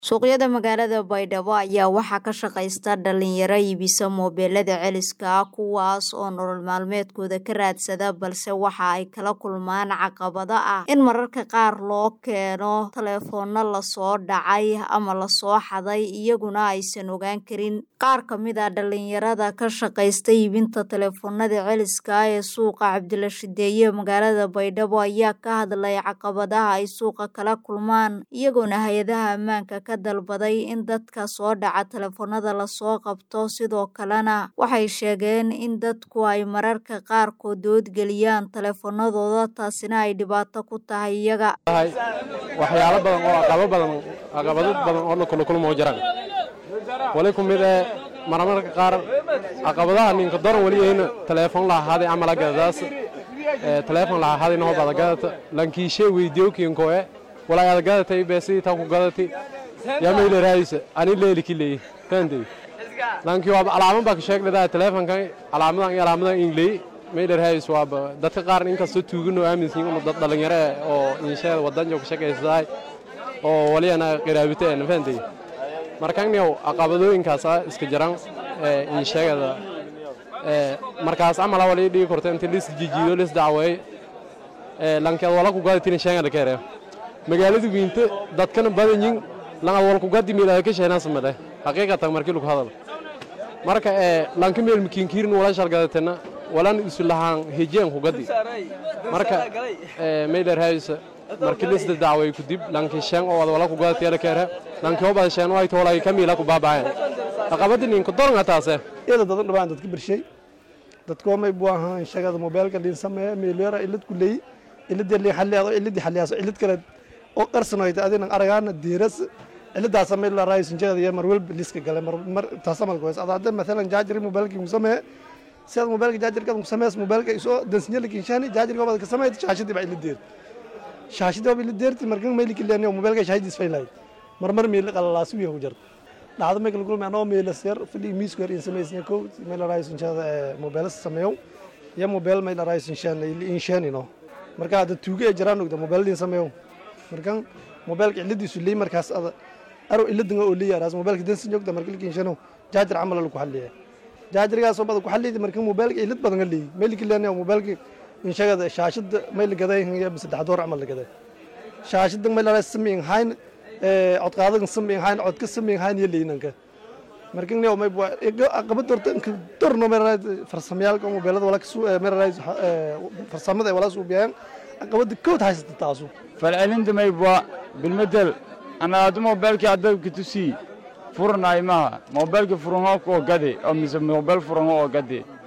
Suuqyada magaalada Baydhabo ayaa waxaa ka shaqaysta dhalinyaro iibisa moobilada celiska ah kuwaas oo nolol maalmeedkooda ka raadsada balse waxa ay kala kulmaan caqabado ah in mararka qaar loo keeno taleefanno lasoo dhacay ama lasoo xaday iyaguna aysan ogaan karin qaar ka mid ah dhalinyarada ka shaqaysta iibinta taleefannada celiska ah ee suuqa Cabdila Shideeye magaalada Baydhabo ayaa ka hadlay caqabadaha ay suuqa kala kulmaan iyagoona hay-adaha ammaanka ka dalbaday in dadka soo dhaca taleefannada lasoo qabto sidoo kalena waxay sheegeen in dadku ay mararka qaarkood doodgeliyaan taleefannadooda taasina ay dhibaato ku tahay iyaga waxyaalo badan oo aqabo badan caqabado badan oo la kula kulmo jiraan wali ku mid ee marmarka qaar caqabadaha ninka doran wali ayna taleefon lahaaday amala gadadaas ee taleefon lahaaday noo bada gadata lankiishe weydiyo kinko ee wala aad gadatay beesi ta ku gadatay yaa meeyla raayisa ani leeli kilay tantay lanki waa alaama baa ka sheegay taleefonka alaamadan iyo alaamadan inglay meeyla raayis waa dadka qaar in kasta tuugano aaminsan in dad dhalinyaro oo inshaad wadan joog shaqaysaday oo wali ana qiraabiteen fantay markaan yow caqabadooyinkaas iska jiraan ee inshaagada ee markaas amala wali dhigi korto inta lis jijiido lis dacweey ee lankeed wala ku gaaditin sheegada kare magaaladu wiinta dadkana badan yiin langa wal ku gadi meelada ka sheena samade haqiiqatan markii lagu hadal marka ee lanka meel mikinkiirin wala shalgadatana walan isu lahaan hejeen ku gadi marka ee meelar haysa markii lis dacweey ku dib lanki sheen oo wala ku gadatiyada kare lanki oo baa sheen way toolay kamila ku baabaayan caqabadin ku doran taase iyada dadan dhabaan dadka birshay dadkoo may buu ahaan shaqada mobilka dhin sameeya meelera ilad ku leey ilad li xalliyaado ilad xalliyaaso ilad kale oo qarsanoyd adina aragaana diiras iladaas samee la raayis injada iyo mar walba liska galay mar mar taasamal goos adada mesela jaajir mobilka ku samee sida mobilka jaajirka ku samees mobilka isoo dansinyada kinshani jaajirka wada ka sameeyay shaashadii baa ilad deer shaashadii baa ilad deerti markan meelki leeyahay mobilka shaashadiis faylay mar mar meel qalalaas wiyo ku jirta dhacdo meelka lagu leeyahay meel sir fili miis goor in sameysna ko meel raayis injada mobil sameeyo ya mobil meel raayis inshani inshani no marka hada tuuga ee jiraan ogda mobil din sameeyo markan mobilka ciladiisu leey markaas ada aro iladinga oo leeyahay raas mobilka dan sinjogda markii kinshano jaajar amal lagu xalliye jaajirgaas oo badan ku xalliyay markan mobilka ilad badan leey meelki leeyahay mobilka inshagada shaashada meel gaday haya bis saddex door amal gaday shaashada meel raas sameeyay hayn ee cod qaadan sameeyay hayn cod ka sameeyay hayn yeelinanka markan ne may buu aqabad dorta dorno meel raas farsamayaalka mobilada wala kasoo meel raas farsamada wala soo biyaan aqabada kood haysata taasu falcelinta may bua bilmadel ana adu mobilkii adabka tusii furanay maha mobilka furanho oo gade oo mise mobil furanho oo gade